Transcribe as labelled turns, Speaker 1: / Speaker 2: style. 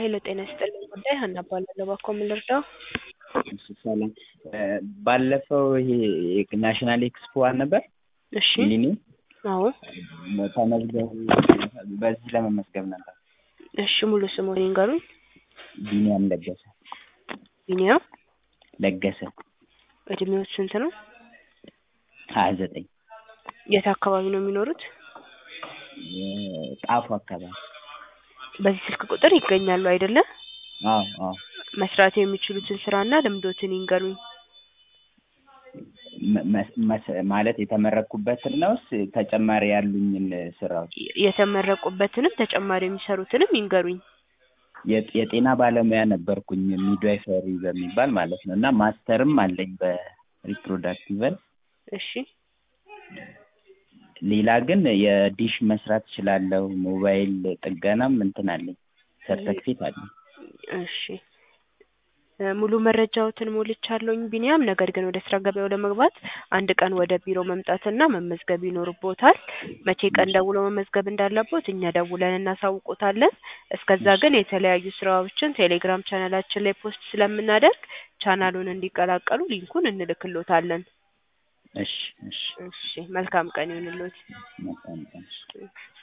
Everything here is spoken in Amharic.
Speaker 1: ሄሎ ጤና ይስጥልኝ ጉዳይ ሀና እባላለሁ ባክዎ ምን ልርዳዎ?
Speaker 2: እሺ ሰላም ባለፈው ይሄ ናሽናል ኤክስፖ አልነበር
Speaker 1: እሺ
Speaker 2: ሚሊኒየም
Speaker 1: አዎ
Speaker 2: ተመዝገቡ በዚህ ለመመዝገብ ነበር
Speaker 1: እሺ ሙሉ ስምዎን ይንገሩኝ?
Speaker 2: ቢኒያም ለገሰ
Speaker 1: ቢኒያም
Speaker 2: ለገሰ
Speaker 1: እድሜዎት ስንት ነው?
Speaker 2: ሀያ ዘጠኝ
Speaker 1: የት አካባቢ ነው የሚኖሩት?
Speaker 2: ጣፎ አካባቢ
Speaker 1: በዚህ ስልክ ቁጥር ይገኛሉ አይደለ?
Speaker 2: አዎ አዎ
Speaker 1: መስራት የሚችሉትን ስራና ልምዶትን ይንገሩኝ?
Speaker 2: መ- መ- መስ- ማለት የተመረኩበትን ነውስ ተጨማሪ ያሉኝን ስራዎች?
Speaker 1: የተመረቁበትንም ተጨማሪ የሚሰሩትንም ይንገሩኝ?
Speaker 2: የጤ- የጤና ባለሙያ ነበርኩኝ ሚድዋይፈሪ በሚባል ማለት ነው እና ማስተርም አለኝ በሪፕሮዳክቲቭ ሄልዝ
Speaker 1: እሺ
Speaker 2: ሌላ ግን የዲሽ መስራት እችላለሁ ሞባይል ጥገናም እንትን አለኝ ሰርተፊኬት አለኝ
Speaker 1: እሺ እ ሙሉ መረጃዎትን ሞልቻለሁኝ ቢኒያም ነገር ግን ወደ ስራ ገበያው ለመግባት አንድ ቀን ወደ ቢሮ መምጣትና መመዝገብ ይኖርብዎታል መቼ ቀን ደውለው መመዝገብ እንዳለብዎት እኛ ደውለን እናሳውቅዎታለን እስከዛ ግን የተለያዩ ስራዎችን ቴሌግራም ቻናላችን ላይ ፖስት ስለምናደርግ ቻናሉን እንዲቀላቀሉ ሊንኩን እንልክልዎታለን
Speaker 2: እሺ እሺ
Speaker 1: እሺ መልካም ቀን ይሁንልዎት
Speaker 2: መልካም ቀን